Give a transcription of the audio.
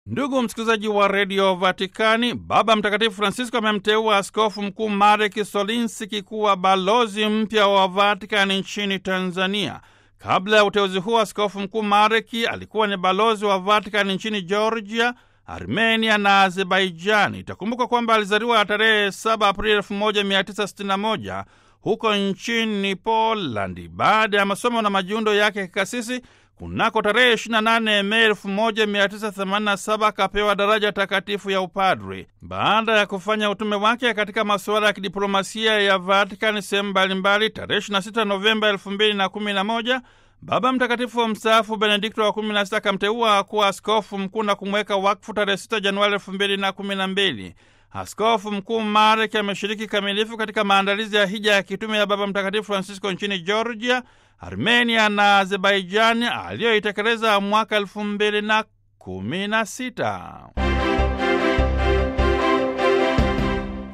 Ndugu msikilizaji wa redio Vatikani, Baba Mtakatifu Francisco amemteua askofu mkuu Marek Solinski kuwa balozi mpya wa Vatikani nchini Tanzania. Kabla ya uteuzi huo, askofu mkuu Mareki alikuwa ni balozi wa Vatikani nchini Georgia, Armenia na Azerbaijani. Itakumbukwa kwamba alizaliwa tarehe 7 Aprili 1961 huko nchini Polandi. Baada ya masomo na majiundo yake ya kikasisi kunako tarehe 28 Mei 1987 akapewa daraja takatifu ya upadri. Baada ya kufanya utume wake katika masuala ya kidiplomasia ya Vatikani sehemu mbalimbali, tarehe 26 Novemba 2011 Baba Mtakatifu wa mstaafu Benedikto wa 16 akamteua kuwa askofu mkuu na kumweka wakfu tarehe 6 Januari 2012. Askofu mkuu Marek ameshiriki kamilifu katika maandalizi ya hija ya kitume ya Baba Mtakatifu Francisco nchini Georgia, Armenia na Azerbaijani aliyoitekeleza mwaka elfu mbili na kumi na sita.